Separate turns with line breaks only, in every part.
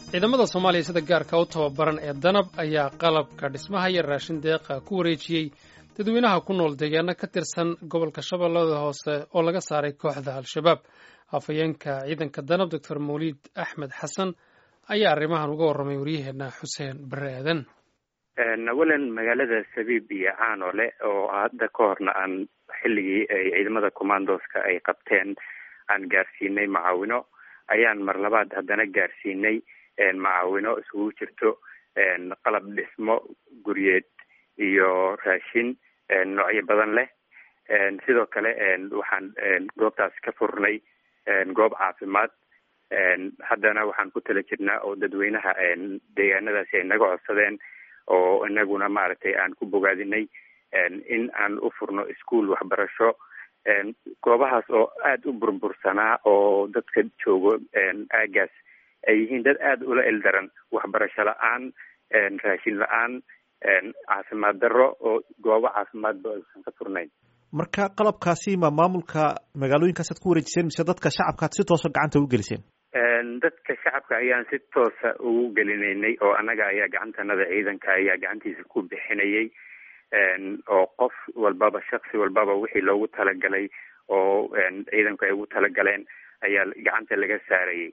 ciidamada soomaaliya sida gaarka u tababaran ee danab ayaa qalabka dhismaha iyo raashin deeqa ku wareejiyey dadweynaha ku nool deegaano ka tirsan gobolka shabeellada hoose oo laga saaray kooxda al-shabaab afhayeenka ciidanka danab doctor mawliid axmed xasan ayaa arrimahan uga warramay waryaheenna xuseen bare aadan
awalan magaalada sabiib iyo caanole oo hadda ka horna aan xilligii ay ciidamada commandoska ay qabteen aan gaarsiinay macaawino ayaan mar labaad haddana gaarsiinay macaawino isugu jirto qalab dhismo guryeed iyo raashin noocyo badan leh sidoo kale waxaan goobtaas ka furnay goob caafimaad haddana waxaan ku tala jirnaa oo dadweynaha deegaanadaasi ay naga codsadeen oo inaguna maaragtay aan ku bogaadinay in aan u furno ischool waxbarasho goobahaas oo aada u burbursanaa oo dadka joogo aagaas ay yihiin dad aada ula eldaran waxbarasho la-aan raashin la-aan caafimaad darro oo goobo caafimaadba aysan ka furnayn
marka qalabkaasi ma maamulka magaalooyinkaasaad ku wareejiseen mise dadka shacabkaad si toosa gacanta ugu geliseen
dadka shacabka ayaan si toosa ugu gelinaynay oo annaga ayaa gacantanada ciidanka ayaa gacantiisa ku bixinayay oo qof walbaba shaksi walbaba wixii loogu talagalay oo ciidanku ay ugu talagaleen ayaa gacanta laga saarayay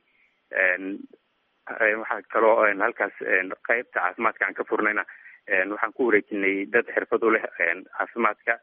waxaa kaloo halkaas qeybta caafimaadka aan ka furnayna waxaan ku wareejinay dad xirfad u leh caafimaadka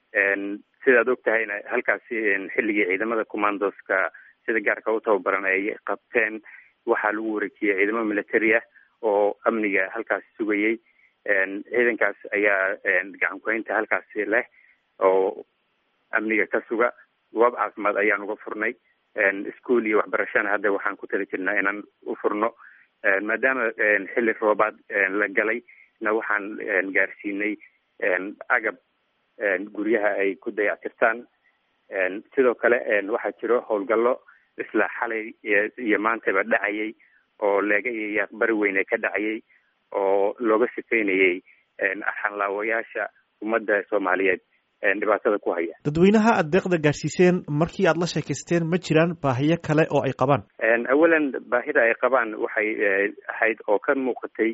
sidaad og tahayna halkaasi xilligii ciidamada commandoska sida gaarka u tababaran ay qabteen waxaa lagu wareejiyey ciidamo military ah oo amniga halkaasi sugayay ciidankaas ayaa gacan kuhaynta halkaasi leh oo amniga ka suga goob caafimaad ayaan uga furnay ischool iyo waxbarashana hadda waxaan ku tali jirnaa inaan u furno maadaama xilli roobaad la galay na waxaan gaarsiinay agab guryaha ay ku dayactirtaan sidoo kale waxaa jiro howlgallo isla xalay iyo maantaba dhacayay oo leega iyo yaaqbari weyne ka dhacayay oo looga shaqaynayay xanlaawayaasha ummadda soomaaliyeed dhibaatada ku haya
dadweynaha aad deeqda gaadhsiiseen markii aad la sheekaysteen ma jiraan baahiyo kale oo ay qabaan
awalan baahida ay qabaan waxay ahayd oo ka muuqatay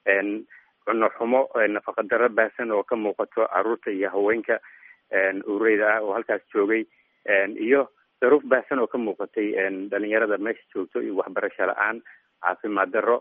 cunno xumo nafaqa darro baahsan oo ka muuqato caruurta iyo haweenka ureyda ah oo halkaas joogay iyo daruuf baahsan oo ka muuqatay dhalinyarada meesha joogto iyo waxbarasho la-aan caafimaad darro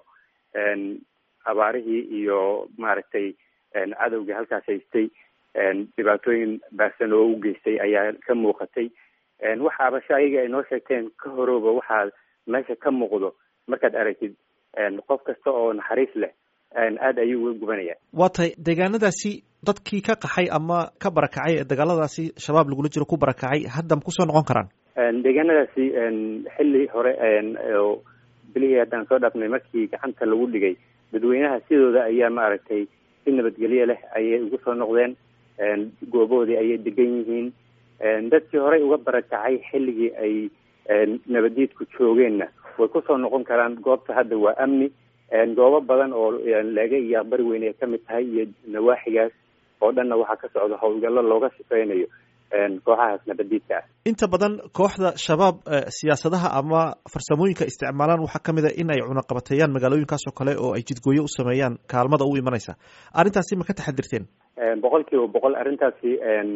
abaarihii iyo maaragtay cadowgii halkaas haystay dhibaatooyin baahsan oo u geystay ayaa ka muuqatay waxaaba shaayiga ay noo sheegteen ka horooba waxaa meesha ka muuqdo markaad aragtid qof kasta oo naxariis leh aada ayuu uga gubanaya
waa tahay deegaanadaasi dadkii ka qaxay ama ka barakacay ee dagaaladaasi shabaab lagula jiro ku barakacay hadda ma kusoo noqon karaan
deegaanadaasi xilli hore oo bilihii haddaan soo dhaafnay markii gacanta lagu dhigay dadweynaha sidooda ayaa maaragtay si nabadgelyo leh ayay ugu soo noqdeen gooboodii ayay degan yihiin dadkii horey uga barakacay xilligii ay nabadiidku joogeenna way kusoo noqon karaan goobta hadda waa amni goobo badan oo leega iyo aqbari weyne ay kamid tahay iyo nawaaxigaas oo dhanna waxaa ka socda howlgallo looga shaqeynayo kooxahaas nabadiidka ah
inta badan kooxda shabaab siyaasadaha ama farsamooyinka isticmaalaan waxaa kamid a in ay cunaqabateeyaan magaalooyinkaas oo kale oo ay jidgooyo u sameeyaan kaalmada u imanaysa arrintaasi ma ka taxadirteen
boqol kiiba boqol arrintaasi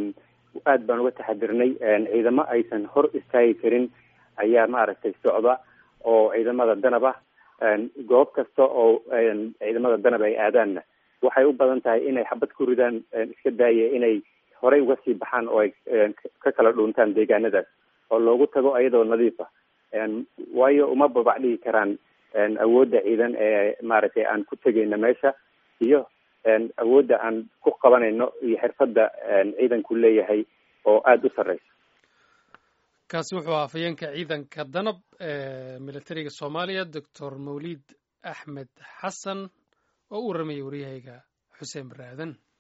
aad baan uga taxadirnay ciidamo aysan hor istaagi karin ayaa maaragtay socda oo ciidamada danab ah goob kasta oo ciidamada danab ay aadaanna waxay u badan tahay inay xabad ku ridaan iska daaya inay horey uga sii baxaan oo ay ka kala dhuuntaan deegaanadaas oo loogu tago ayadoo nadiif ah waayo uma babac dhigi karaan awoodda ciidan ee maaragtay aan ku tegayno meesha iyo awoodda aan ku qabanayno iyo xirfadda ciidanku leeyahay oo aada u sarreysa
kaasi wuxuu ahaa afhayeenka ciidanka danab ee militariga soomaaliya doctor mawliid axmed xasan oo u warramayay waryahayga xuseen bare aadan